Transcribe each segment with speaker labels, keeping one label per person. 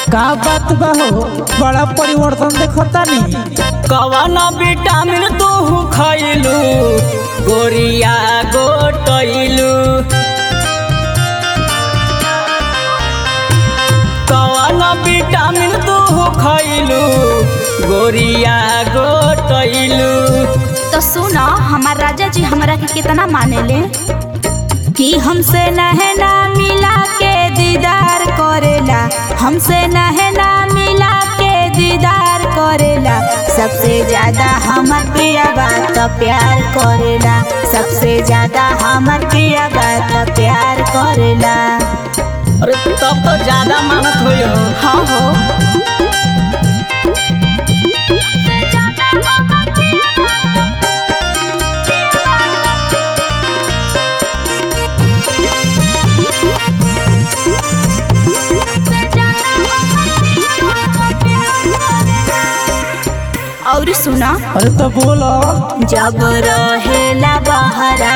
Speaker 1: का बात बा हो बड़ा परिवर्तन देखता नी
Speaker 2: कवन विटामिन तू खैलू गोरिया गोटैलू कवन विटामिन तू खैलू गोरिया गोटैलू
Speaker 3: तो सुनो हमार राजा जी हमरा के कितना माने ले कि हमसे नहना मिला के दीदार करेला हमसे नहना मिला के दीदार करेला सबसे ज्यादा हमर प्रिय बात प्यार करेला सबसे ज्यादा हमर प्रिय बात प्यार करेला
Speaker 2: अरे तब तो ज्यादा मानत हो
Speaker 3: हाँ हो और सुना
Speaker 1: अरे तो बोलो
Speaker 3: जब रहेला बहरा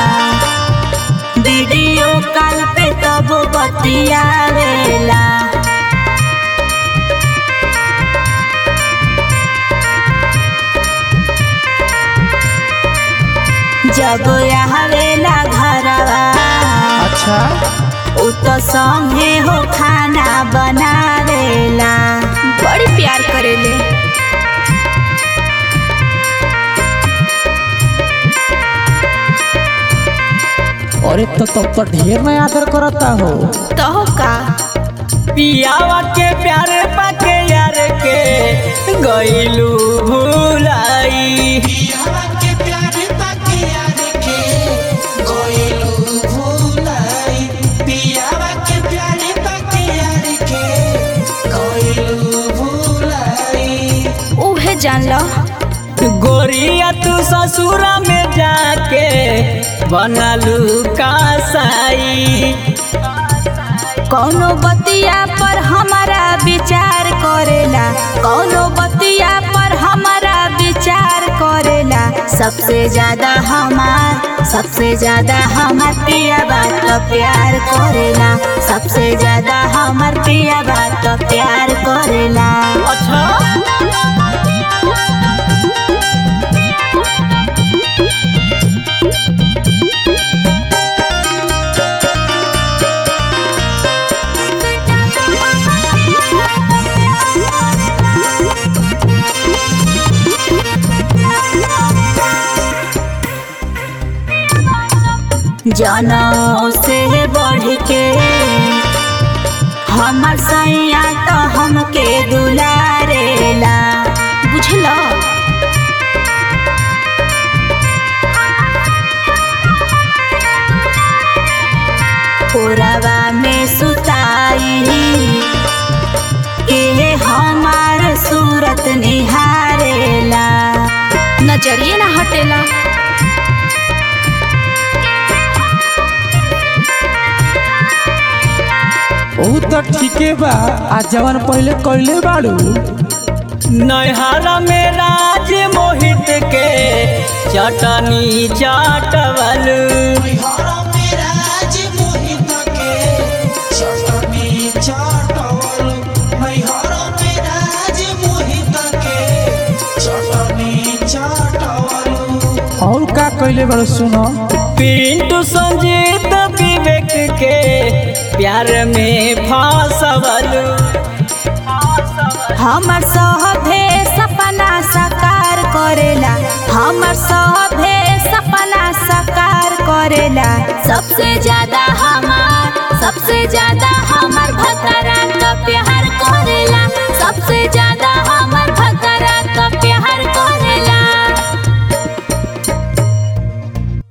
Speaker 3: वीडियो कॉल पे तब बतियावेला जब आवेला घरवा
Speaker 1: अच्छा
Speaker 3: उ तो संगे हो खाना बनावेला बड़ी प्यार करेले
Speaker 1: अरे तो तब तो ढेर ना आदर करता हो
Speaker 3: तो का
Speaker 2: पियावा के प्यारे पाके यार के गईलू भुलाई
Speaker 3: उहे जान लो
Speaker 2: गोरिया तू ससुरा में जाके बनलू कासाई
Speaker 3: कौनो बतिया पर हमारा विचार करेला कौनो बतिया पर हमारा विचार करेला सबसे ज्यादा हमार सबसे ज्यादा हमार प्रिय बात प्यार करेला सबसे ज्यादा हमार प्रिय बात प्यार करेला
Speaker 2: अच्छा
Speaker 3: जनों से बढ़ के हमर सैया तो हमके दुलारेला बुझलो पुरवा में सुताई के हमार सूरत निहारेला नजरिए ना हटेला
Speaker 1: ऊ तो ठीके बा आ जवन पहले कइले बाड़ू
Speaker 2: नैहरा में राज मोहित के चटनी चाटवलू
Speaker 1: और का कइले बाड़ू सुनो
Speaker 2: पिंटू संजीत विवेक के प्यार में फंसवलू
Speaker 3: हमर सभे सपना साकार करेला हमर सभे सपना साकार करेला सबसे ज्यादा हमार सबसे ज्यादा हमार भतरा का प्यार करेला सबसे ज्यादा